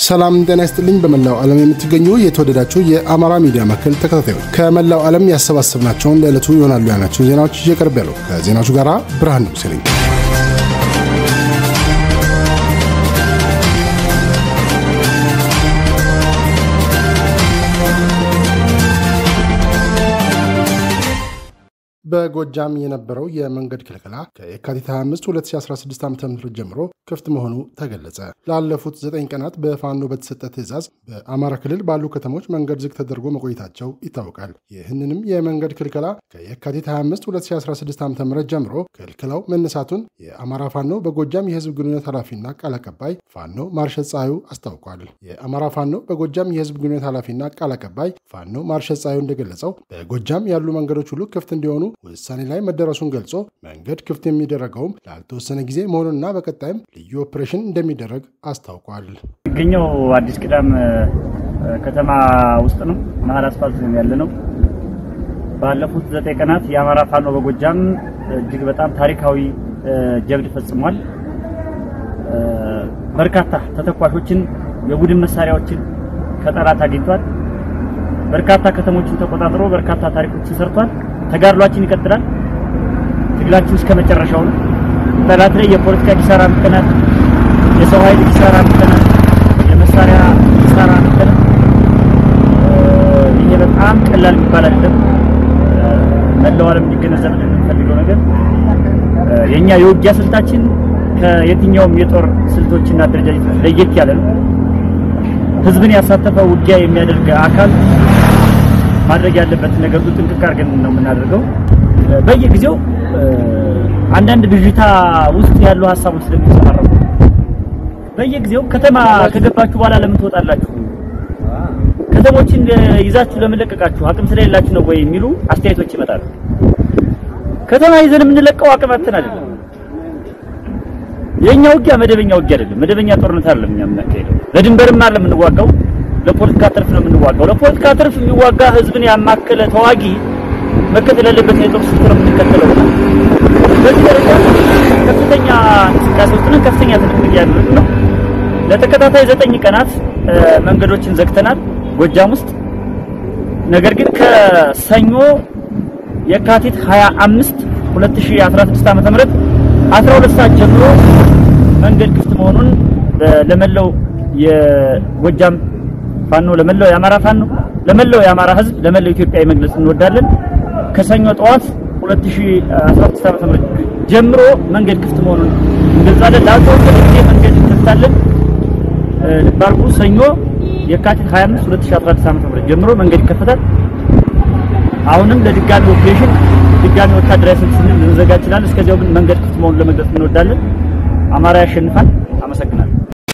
ሰላም ጤና ይስጥልኝ። በመላው ዓለም የምትገኙ የተወደዳችሁ የአማራ ሚዲያ ማዕከል ተከታታዮች ከመላው ዓለም ያሰባሰብናቸውን ለዕለቱ ይሆናሉ ያልናቸውን ዜናዎች ይዤ ቀርብ ያለው ከዜናዎቹ ጋር ብርሃን ንጉሴ ነኝ። በጎጃም የነበረው የመንገድ ክልከላ ከየካቲት 25 2016 ዓ ም ጀምሮ ክፍት መሆኑ ተገለጸ። ላለፉት ዘጠኝ ቀናት በፋኖ በተሰጠ ትዕዛዝ በአማራ ክልል ባሉ ከተሞች መንገድ ዝግ ተደርጎ መቆየታቸው ይታወቃል። ይህንንም የመንገድ ክልከላ ከየካቲት 25 2016 ዓ ም ጀምሮ ክልክላው መነሳቱን የአማራ ፋኖ በጎጃም የህዝብ ግንኙነት ኃላፊና ቃል አቀባይ ፋኖ ማርሸት ፀሐዩ አስታውቋል። የአማራ ፋኖ በጎጃም የህዝብ ግንኙነት ኃላፊና ቃል አቀባይ ፋኖ ማርሸት ፀሐዩ እንደገለጸው በጎጃም ያሉ መንገዶች ሁሉ ክፍት እንዲሆኑ ውሳኔ ላይ መደረሱን ገልጾ መንገድ ክፍት የሚደረገውም ላልተወሰነ ጊዜ መሆኑንና በቀጣይም ልዩ ኦፕሬሽን እንደሚደረግ አስታውቋል። የሚገኘው አዲስ ቅዳም ከተማ ውስጥ ነው። መሀል አስፋልት ያለ ነው። ባለፉት ዘጠኝ ቀናት የአማራ ፋኖ በጎጃም እጅግ በጣም ታሪካዊ ጀብድ ፈጽሟል። በርካታ ተተኳሾችን፣ የቡድን መሳሪያዎችን ከጠላት አግኝቷል። በርካታ ከተሞችን ተቆጣጥሮ በርካታ ታሪኮችን ሰርቷል። ተጋድሏችን ይቀጥላል። ትግላችን እስከ መጨረሻው ነው። ጠላት ላይ የፖለቲካ ኪሳራ አምጥተናል። የሰው ኃይል ኪሳራ አምጥተናል። የመሳሪያ ኪሳራ አምጥተናል። ይሄ በጣም ቀላል የሚባል አይደለም። መላው ዓለም እንዲገነዘብ የምንፈልገው ነገር የኛ የውጊያ ስልታችን ከየትኛውም የጦር ስልቶችና አደረጃጀቶች ለየት ያለ ነው። ህዝብን ያሳተፈ ውጊያ የሚያደርግ አካል ማድረግ ያለበትን ነገር ሁሉ ጥንቅቅ አድርገን ነው የምናደርገው። በየጊዜው አንዳንድ ብዥታ ውስጥ ያሉ ሀሳቦች ስለሚንጸባረቁ በየጊዜው ከተማ ከገባችሁ በኋላ ለምን ትወጣላችሁ? ከተሞችን ይዛችሁ ለምን ለቀቃችሁ? አቅም ስለሌላችሁ ነው ወይ የሚሉ አስተያየቶች ይመጣሉ። ከተማ ይዘን የምንለቀው አቅም አጥተን አይደለም። የኛ ውጊያ መደበኛ ውጊያ አይደለም። መደበኛ ጦርነት አይደለም እኛ የምናካሄደው። ለድንበርም አይደለም የምንዋጋው ለፖለቲካ ትርፍ ነው የምንዋጋው። ለፖለቲካ ትርፍ የሚዋጋ ህዝብን ያማከለ ተዋጊ መከተል ያለበት የጦር ስልት ነው የምንከተለው። በዚህ ደረጃ ከፍተኛ እንቅስቃሴ ውስጥ ነን። ከፍተኛ ትንቅንቅ እያደረግን ነው። ለተከታታይ ዘጠኝ ቀናት መንገዶችን ዘግተናል ጎጃም ውስጥ። ነገር ግን ከሰኞ የካቲት 25 2016 ዓ.ም 12 ሰዓት ጀምሮ መንገድ ክፍት መሆኑን ለመላው የጎጃም ፋኖ ለመላው የአማራ ፋኖ ለመላው የአማራ ህዝብ ለመላው ኢትዮጵያ መግለጽ እንወዳለን። ከሰኞ ጠዋት 2016 ዓ.ም ጀምሮ መንገድ ክፍት መሆኑን እንገልጻለን። ላልተወሰነ ጊዜ መንገድ እንከፍታለን። ባልኩ ሰኞ የካቲት 25 2016 ዓ.ም ጀምሮ መንገድ ይከፈታል። አሁንም ለድጋሚ ኦፕሬሽን ድጋሚ ወታደራዊ ስልት ስንል ልንዘጋጅ ይችላል። እስከዚያው ግን መንገድ ክፍት መሆኑን ለመግለጽ እንወዳለን። አማራ ያሸንፋል። አመሰግናለሁ።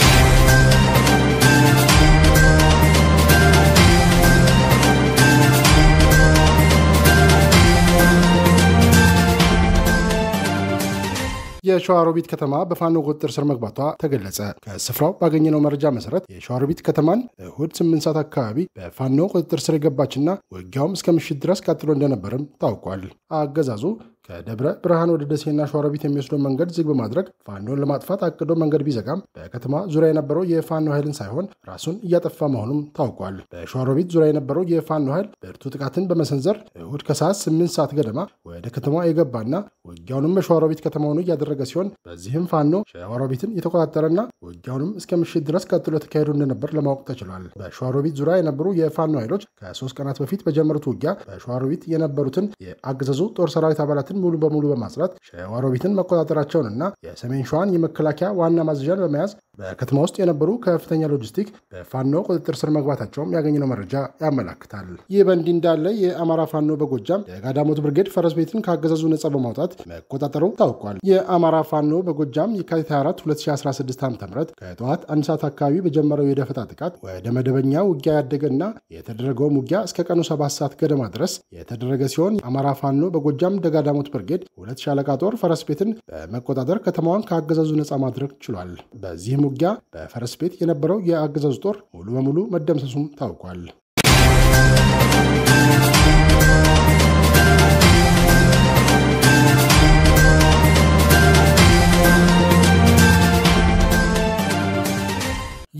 የሸዋሮቢት ከተማ በፋኖ ቁጥጥር ስር መግባቷ ተገለጸ። ከስፍራው ባገኘነው መረጃ መሰረት የሸዋሮቢት ከተማን እሁድ ስምንት ሰዓት አካባቢ በፋኖ ቁጥጥር ስር የገባችና ውጊያውም እስከ ምሽት ድረስ ቀጥሎ እንደነበርም ታውቋል። አገዛዙ ከደብረ ብርሃን ወደ ደሴና ሸዋሮቢት የሚወስደው መንገድ ዝግ በማድረግ ፋኖን ለማጥፋት አቅዶ መንገድ ቢዘጋም በከተማ ዙሪያ የነበረው የፋኖ ኃይልን ሳይሆን ራሱን እያጠፋ መሆኑም ታውቋል። በሸዋሮቢት ዙሪያ የነበረው የፋኖ ኃይል ብርቱ ጥቃትን በመሰንዘር እሁድ ከሰዓት ስምንት ሰዓት ገደማ ወደ ከተማ የገባና ውጊያውንም በሸዋሮቢት ከተማ ሆኖ እያደረገ ሲሆን በዚህም ፋኖ ሸዋሮቢትን የተቆጣጠረና ውጊያውንም እስከ ምሽት ድረስ ቀጥሎ ተካሄዱ እንደነበር ለማወቅ ተችሏል። በሸዋሮቢት ዙሪያ የነበሩ የፋኖ ኃይሎች ከሶስት ቀናት በፊት በጀመሩት ውጊያ በሸዋሮቢት የነበሩትን የአገዛዙ ጦር ሰራዊት አባላትን ሙሉ በሙሉ በማጽዳት ሸዋሮቢትን መቆጣጠራቸውንና የሰሜን ሸዋን የመከላከያ ዋና ማዘዣን በመያዝ በከተማ ውስጥ የነበሩ ከፍተኛ ሎጂስቲክ በፋኖ ቁጥጥር ስር መግባታቸውም ያገኘነው መረጃ ያመላክታል። ይህ በእንዲህ እንዳለ የአማራ ፋኖ በጎጃም የጋዳሞት ብርጌድ ፈረስ ቤትን ከአገዛዙ ነጻ በማውጣት መቆጣጠሩ ታውቋል። የአማራ ፋኖ በጎጃም የካቲት 24 2016 ዓ ም ከጠዋት አንድ ሰዓት አካባቢ በጀመረው የደፈጣ ጥቃት ወደ መደበኛ ውጊያ ያደገና የተደረገውም ውጊያ እስከ ቀኑ ሰባት ሰዓት ገደማ ድረስ የተደረገ ሲሆን የአማራ ፋኖ በጎጃም ደጋዳሞት ብርጌድ ሁለት ሻለቃ ጦር ፈረስ ቤትን በመቆጣጠር ከተማዋን ከአገዛዙ ነጻ ማድረግ ችሏል። በዚህም ውጊያ በፈረስ ቤት የነበረው የአገዛዙ ጦር ሙሉ በሙሉ መደምሰሱም ታውቋል።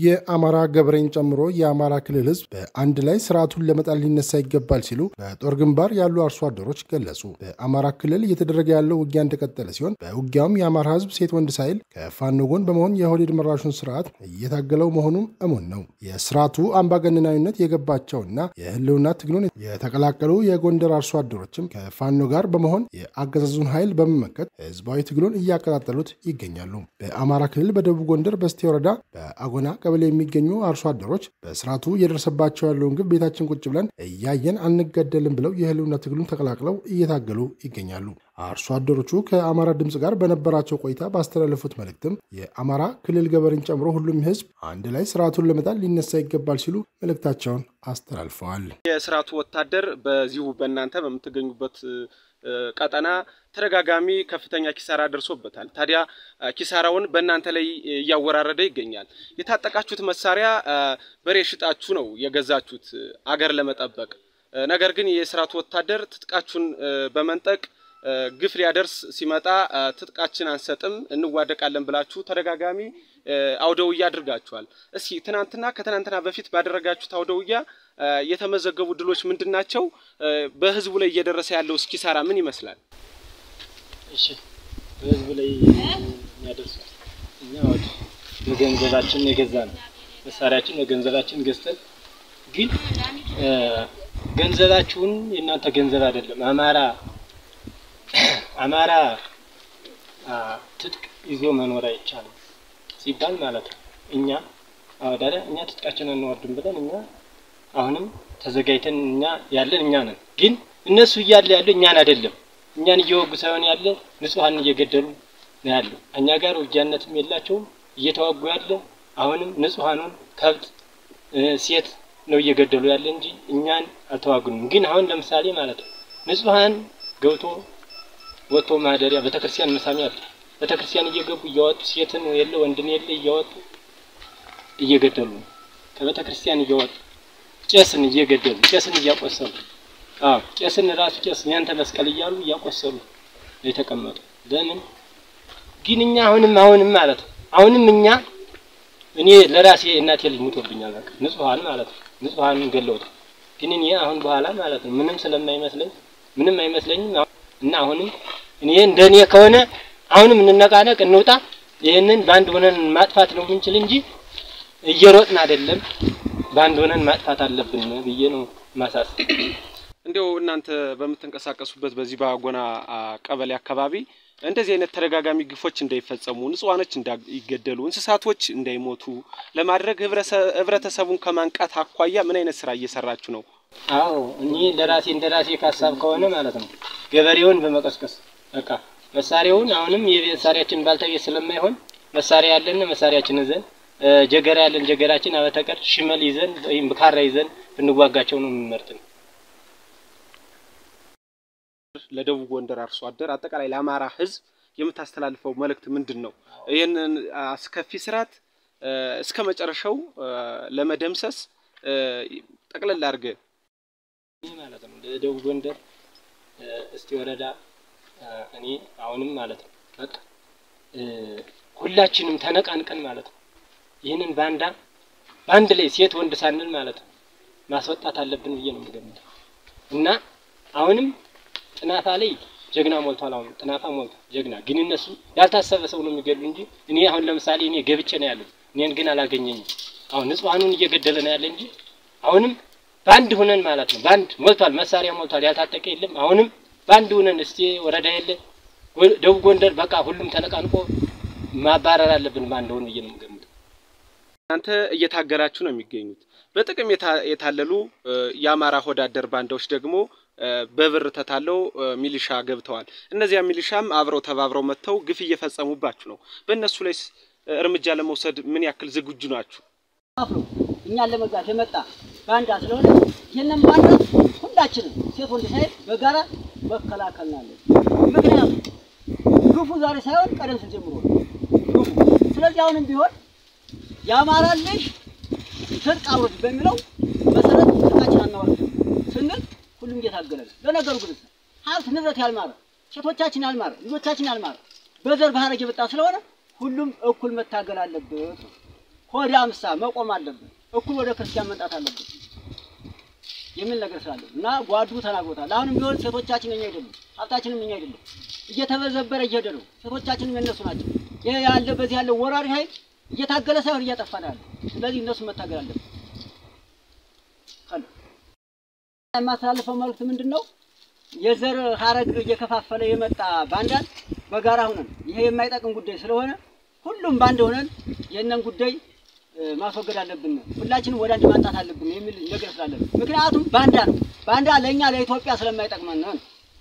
የአማራ ገበሬን ጨምሮ የአማራ ክልል ህዝብ በአንድ ላይ ስርዓቱን ለመጣል ሊነሳ ይገባል ሲሉ በጦር ግንባር ያሉ አርሶ አደሮች ገለጹ። በአማራ ክልል እየተደረገ ያለው ውጊያ እንደቀጠለ ሲሆን በውጊያውም የአማራ ህዝብ ሴት ወንድ ሳይል ከፋኖ ጎን በመሆን የኦህዴድ መራሹን ስርዓት እየታገለው መሆኑም እሙን ነው። የስርዓቱ አምባገነናዊነት የገባቸውና የህልውና ትግሉን የተቀላቀሉ የጎንደር አርሶ አደሮችም ከፋኖ ጋር በመሆን የአገዛዙን ኃይል በመመከት ህዝባዊ ትግሉን እያቀጣጠሉት ይገኛሉ። በአማራ ክልል በደቡብ ጎንደር በስቴ ወረዳ በአጎና ቀበሌ የሚገኙ አርሶ አደሮች በስርዓቱ እየደረሰባቸው ያለውን ግብ ቤታችን ቁጭ ብለን እያየን አንገደልም ብለው የህልውና ትግሉን ተቀላቅለው እየታገሉ ይገኛሉ። አርሶ አደሮቹ ከአማራ ድምፅ ጋር በነበራቸው ቆይታ ባስተላለፉት መልእክትም የአማራ ክልል ገበሬን ጨምሮ ሁሉም ህዝብ አንድ ላይ ስርዓቱን ለመጣል ሊነሳ ይገባል ሲሉ መልእክታቸውን አስተላልፈዋል። የስርዓቱ ወታደር በዚሁ በእናንተ በምትገኙበት ቀጠና ተደጋጋሚ ከፍተኛ ኪሳራ ደርሶበታል። ታዲያ ኪሳራውን በእናንተ ላይ እያወራረደ ይገኛል። የታጠቃችሁት መሳሪያ በሬ ሽጣችሁ ነው የገዛችሁት አገር ለመጠበቅ። ነገር ግን የስርዓቱ ወታደር ትጥቃችሁን በመንጠቅ ግፍ ሊያደርስ ሲመጣ ትጥቃችን አንሰጥም እንዋደቃለን ብላችሁ ተደጋጋሚ አውደውያ አድርጋችኋል። እስኪ ትናንትና ከትናንትና በፊት ባደረጋችሁት አውደውያ የተመዘገቡ ድሎች ምንድን ናቸው? በህዝቡ ላይ እየደረሰ ያለው ኪሳራ ምን ይመስላል? እሺ፣ በህዝቡ ላይ የሚያደርሰው እኛ ወደ በገንዘባችን የገዛ ነው መሳሪያችን በገንዘባችን ገዝተን ግን ገንዘባችሁን የእናንተ ገንዘብ አይደለም አማራ አማራ ትጥቅ ይዞ መኖር አይቻልም ሲባል ማለት ነው። እኛ አወዳዳ እኛ ትጥቃችንን እንወርድም ብለን እኛ አሁንም ተዘጋጅተን እኛ ያለን እኛ ነን። ግን እነሱ እያለ ያለው እኛን አይደለም። እኛን እየወጉ ሳይሆን ያለ ንጹሐን እየገደሉ ነው ያለው። እኛ ጋር ውጊያነትም የላቸውም እየተዋጉ ያለ አሁንም ንጹሐኑን ከብት፣ ሴት ነው እየገደሉ ያለ እንጂ እኛን አልተዋጉንም። ግን አሁን ለምሳሌ ማለት ነው ንጹሐን ገብቶ ወጥቶ ማደሪያ ቤተክርስቲያን መሳሚያ አለ። ቤተክርስቲያን እየገቡ እያወጡ ሴትን የለ ወንድን የለ እያወጡ እየገደሉ ነው። ከቤተክርስቲያን እያወጡ ቄስን እየገደሉ ቄስን እያቆሰሉ አዎ ቄስን ራሱ ቄስ ያንተ መስቀል እያሉ እያቆሰሉ የተቀመጡ ለምን ግን እኛ አሁንም አሁንም ማለት ነው አሁንም እኛ እኔ ለራሴ እናቴ ልጅ ሙቶብኛል። በቃ ንጹሐን ማለት ነው ንጹሐንን ገለውት ግን እኔ አሁን በኋላ ማለት ነው ምንም ስለማይመስለኝ ምንም አይመስለኝም እና አሁንም እኔ እንደኔ ከሆነ አሁንም እንነቃነቅ እንውጣ። ይህንን በአንድ ሆነን ማጥፋት ነው የምንችል እንጂ እየሮጥን አይደለም። በአንድ ሆነን ማጥፋት አለብን ብዬ ነው ማሳሰብ። እንዲያው እናንተ በምትንቀሳቀሱበት በዚህ በአጎና ቀበሌ አካባቢ እንደዚህ አይነት ተደጋጋሚ ግፎች እንዳይፈጸሙ፣ ንጹሃኖች እንዳይገደሉ፣ እንስሳቶች እንዳይሞቱ ለማድረግ ህብረተሰቡን ከማንቃት አኳያ ምን አይነት ስራ እየሰራችሁ ነው? አዎ እኔ ለራሴ እንደ ራሴ ካሳብ ከሆነ ማለት ነው ገበሬውን በመቀስቀስ በቃ መሳሪያውን አሁንም የመሳሪያችን ባልተቤት ስለማይሆን መሳሪያ ያለን መሳሪያችን ይዘን ጀገራ ያለን ጀገራችን አበተቀር ሽመል ይዘን ወይም ካራ ይዘን ብንዋጋቸው ነው የሚመርጥ ነው። ለደቡብ ጎንደር አርሶ አደር አጠቃላይ ለአማራ ህዝብ የምታስተላልፈው መልእክት ምንድን ነው? ይህንን አስከፊ ስርዓት እስከ መጨረሻው ለመደምሰስ ጠቅለል አድርገህ ማለት ነው ለደቡብ ጎንደር እስቲ ወረዳ እኔ አሁንም ማለት ነው በቃ ሁላችንም ተነቃንቀን ማለት ነው ይህንን ባንዳ በአንድ ላይ ሴት ወንድ ሳንል ማለት ነው ማስወጣት አለብን ብዬ ነው የምገምተው። እና አሁንም ጥናፋ ላይ ጀግና ሞልቷል። አሁን ጥናፋ ሞልቷል ጀግና። ግን እነሱ ያልታሰበ ሰው ነው የሚገድሉ እንጂ እኔ አሁን ለምሳሌ እኔ ገብቼ ነው ያለው እኔን ግን አላገኘኝም። አሁን ንጹሐኑን እየገደለ ነው ያለ እንጂ አሁንም በአንድ ሁነን ማለት ነው በአንድ ሞልቷል፣ መሳሪያ ሞልቷል፣ ያልታጠቀ የለም። አሁንም በአንድ ሁነን እስቲ ወረዳ የለ ደቡብ ጎንደር በቃ ሁሉም ተነቃንቆ ማባረር አለብን በአንድ ሆን ብዬ ነው የምገምተው። እናንተ እየታገላችሁ ነው የሚገኙት። በጥቅም የታለሉ የአማራ ሆዳደር ባንዳዎች ደግሞ በብር ተታለው ሚሊሻ ገብተዋል። እነዚያ ሚሊሻም አብረው ተባብረው መጥተው ግፍ እየፈጸሙባችሁ ነው። በእነሱ ላይ እርምጃ ለመውሰድ ምን ያክል ዝግጁ ናችሁ? አፍሮ እኛን ለመግባት የመጣ ባንዳ ስለሆነ ይህንን ባንዳ ሁላችንም ሴት ወንድ ሳይል በጋራ መከላከል ናለን። ምክንያቱም ግፉ ዛሬ ሳይሆን ቀደም ሲል ጀምሮ ነው ግፉ። ስለዚህ አሁንም ቢሆን የአማራ ልጅ ትጥቅ አውርድ በሚለው መሰረት ትጥቃችን አናወርድም ስንል ሁሉም እየታገለ ነው። ለነገሩ ግን ሀብት ንብረት ያልማረ ሴቶቻችን ያልማረ ልጆቻችን ያልማረ በዘር ባህረግ የመጣ ስለሆነ ሁሉም እኩል መታገል አለበት። ሆዳ አምሳ መቆም አለብን፣ እኩል ወደ ክርስቲያን መምጣት አለብን የሚል ነገር ስላለ እና ጓዱ ተናግሮታል። አሁንም ቢሆን ሴቶቻችን እኛ አይደሉም፣ ሀብታችንም እኛ አይደሉም። እየተበዘበረ እየሄደ ነው። ሴቶቻችንም የነሱ ናቸው። ይሄ ያለ በዚህ ያለው ወራሪ ኃይል እየታገለ ሳይሆን እያጠፋ ነው ያለው። ስለዚህ እነሱ መታገል አለብን። የማስተላልፈው መልዕክት ምንድን ነው? የዘር ሀረግ እየከፋፈለ የመጣ ባንዳን በጋራ ሁነን ይሄ የማይጠቅም ጉዳይ ስለሆነ ሁሉም ባንድ ሆነን የእነን ጉዳይ ማስወገድ አለብን። ሁላችንም ወደ አንድ ማምጣት አለብን የሚል ነገር ስላለብን፣ ምክንያቱም ባንዳ ነው። ባንዳ ለእኛ ለኢትዮጵያ ስለማይጠቅመን ነው።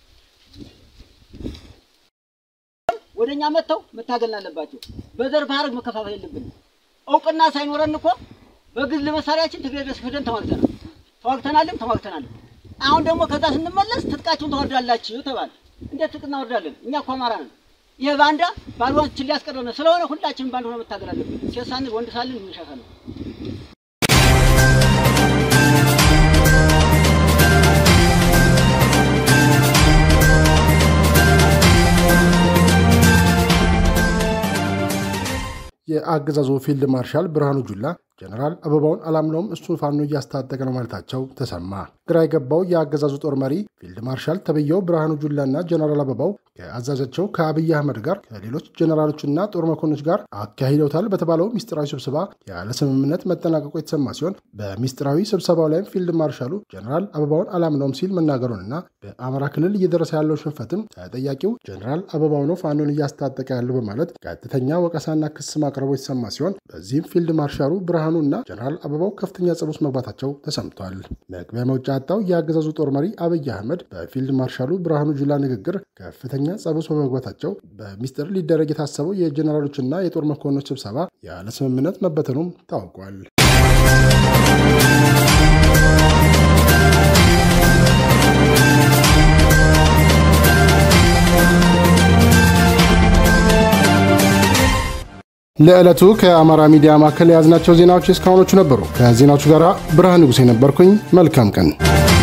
ወደ እኛ መጥተው መታገል አለባቸው። በዘር በሀረግ መከፋፈል የለብንም። እውቅና ሳይኖረን እኮ በግል መሳሪያችን ትግሬ ድረስ ሄደን ተዋግተናል፣ ተዋግተናልም ተዋግተናልም። አሁን ደግሞ ከዛ ስንመለስ ትጥቃችሁን ታወርዳላችሁ ተባለ። እንዴት ትጥቅ እናወርዳለን? እኛ እኮ አማራ ነን። ይህ ባንዳ ባልዋችን ሊያስቀረን ስለሆነ ሁላችንም ባንድ ሆነ መታገል አለብን። ሴት ሳንል ወንድ ሳንል እንሻሻለን። የአገዛዙ ፊልድ ማርሻል ብርሃኑ ጁላ ጀነራል አበባውን አላምነውም እሱን ፋኖ እያስታጠቀ ነው ማለታቸው ተሰማ። ግራ የገባው የአገዛዙ ጦር መሪ ፊልድ ማርሻል ተብየው ብርሃኑ ጁላና ጀነራል አበባው ከአዛዣቸው ከአብይ አህመድ ጋር ከሌሎች ጀነራሎችና ጦር መኮንኖች ጋር አካሂደውታል በተባለው ሚስጥራዊ ስብሰባ ያለ ስምምነት መጠናቀቁ የተሰማ ሲሆን በሚስጥራዊ ስብሰባው ላይም ፊልድ ማርሻሉ ጀነራል አበባውን አላምነውም ሲል መናገሩንና በአማራ ክልል እየደረሰ ያለው ሽንፈትም ተጠያቂው ጀነራል አበባው ነው ፋኖን እያስታጠቀ ያለው በማለት ቀጥተኛ ወቀሳና ክስ ማቅረቡ የተሰማ ሲሆን በዚህም ፊልድ ማርሻሉ ብርሃኑ እና ጀነራል አበባው ከፍተኛ ጸብ ውስጥ መግባታቸው ተሰምቷል። መግቢያ መውጫ ያጣው የአገዛዙ ጦር መሪ አብይ አህመድ በፊልድ ማርሻሉ ብርሃኑ ጁላ ንግግር ከፍተኛ ጸብ ውስጥ በመግባታቸው በሚስጥር ሊደረግ የታሰበው የጀነራሎችና የጦር መኮንኖች ስብሰባ ያለ ስምምነት መበተኑም ታውቋል። ለዕለቱ ከአማራ ሚዲያ ማዕከል የያዝናቸው ዜናዎች እስካሁኖቹ ነበሩ። ከዜናዎቹ ጋር ብርሃን ንጉሴ ነበርኩኝ። መልካም ቀን